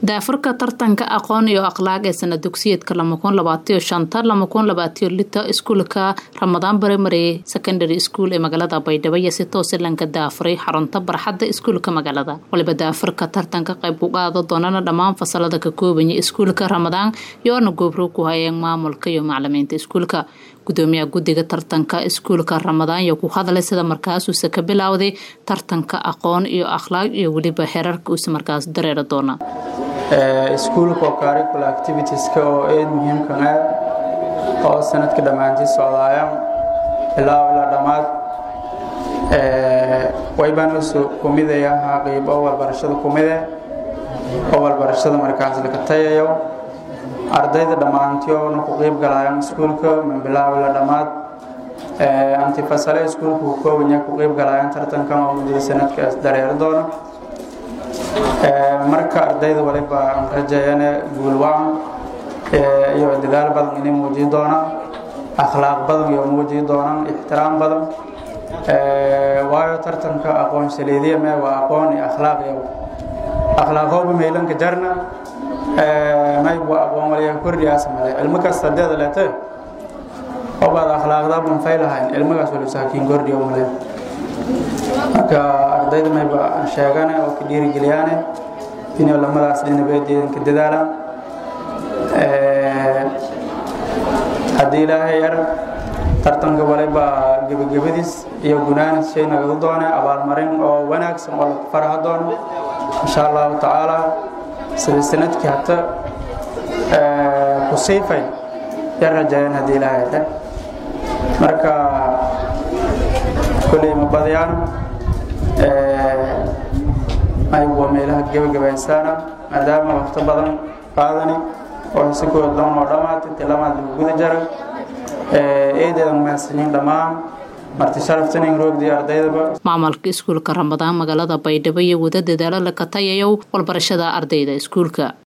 daafurka tartanka aqoon iyo akhlaaq ee sana dugsiyeedka iskuulka ramadaan barimary secondary school ee magaalada baydhabo iyo si toose lanka daafuray xarunta barxadda iskuulka magaalada waliba daafurka tartanka qayb ku qaado doonana dhammaan fasalada ka koobanya iskuulka ramadaan yoona goobro ku hayeen maamulka iyo macalimiinta iskuulka gudoomiyaha guddiga tartanka iskuulka ramadaan iyo ku hadlay sida markaasuuse ka bilowday tartanka aqoon iyo akhlaaq iyo weliba xerarka uuse markaas dareeri doona iskuulka oo curricular activitieska oo eed muhiimkan ah oo sanadka dhammaantii socdaaya ilaa ilaa dhammaad waybaan usoo kumidaya ahaa qeyb oo walbarashada kumide oo walbarashada markaas laka tayayo ardayda dhammaantiyoona ku qeyb galayaan iskuulka min bilaaw ilaa dhammaad antifasale iskuulka ku koobanya ku qeyb galayaan tartankan oo muddada sanadkaas dareeri doona marka ardayda waliba aan rajeeyane guulwacan iyo dadaal badan inay muujiyi doonaan akhlaaq badan iyo muujiyi doonaan ixtiraam badan waayo tartanka aqoon saliidiya mee waa aqoon iyo akhlaaq iyo akhlaaqooba meylanka jarna maybu aqoon waliya kordhiyaas male ilmo kasta hadeeda leete obaad akhlaaqda banfay lahayn ilmagaas wali saakiin kordhiyo male marka ardayda mayba sheegane oo ka dhiirigeliyaane inay lamadaas dhinabeedeedanka dadaalaan haddii ilaahay yar tartanka waliba gebagabadiis iyo gunaanid shay nagadu doone abaalmarin oo wanaagsan oo lagu faraha doono insha allahu tacaala sida sanadkii hata ku siifay yar rajaayaan haddii ilaahay yar marka koley ma badiyaan aywa meelaha gebagabaysaana maadaama waqto badan qaadani oo hesikood doon oo dhammaatay tilamaad lagu guda jara eedeedan mahadsanyiin dhammaan marti sharaftanin roogdii ardaydaba maamulka iskuulka ramadaan magaalada baydhabo iyo wada dadaalo laka tayayow walbarashada ardayda iskuulka